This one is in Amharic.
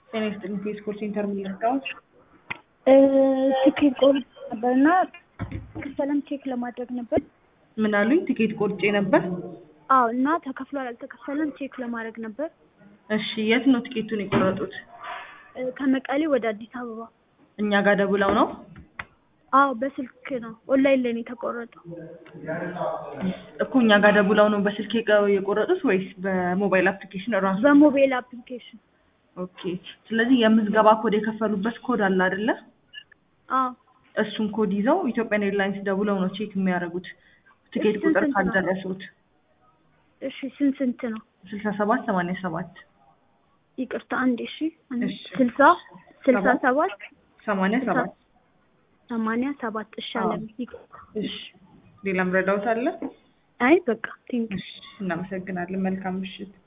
ጤና ይስጥልኝ ፌስኮር ሴንተር ምን ልርዳዎት? ትኬት ቆርጬ ነበር እና ክፈለም ቼክ ለማድረግ ነበር። ምን አሉኝ? ትኬት ቆርጬ ነበር። አዎ እና ተከፍሏል አልተከፈለም ቼክ ለማድረግ ነበር። እሺ የት ነው ትኬቱን የቆረጡት? ከመቀሌ ወደ አዲስ አበባ። እኛ ጋር ደውለው ነው? አዎ በስልክ ነው ኦንላይን ላይ ነው የተቆረጠው። እኮ እኛ ጋር ደውለው ነው በስልክ የቀ- የቆረጡት ወይስ በሞባይል አፕሊኬሽን እራሱ? በሞባይል አፕሊኬሽን። ኦኬ። ስለዚህ የምዝገባ ኮድ የከፈሉበት ኮድ አለ አይደለ? አዎ እሱን ኮድ ይዘው ኢትዮጵያን ኤርላይንስ ደውለው ነው ቼክ የሚያደርጉት ትኬት እሺ፣ ቁጥር ስንት ነው? ካልደረሱት እሺ ስንት ስንት ነው? ስልሳ ሰባት ሰማንያ ሰባት ይቅርታ አንዴ እሺ አንዴ። እሺ። ስልሳ ስልሳ ሰባት ሰባት ሰማንያ ስልሳ ሰባት ሰማንያ ሰባት እሺ አዎ። አለም ይቅርታ። እሺ። ሌላም ረዳውት አለ? አይ በቃ ቴንክ እሺ። እናመሰግናለን። መልካም ምሽት።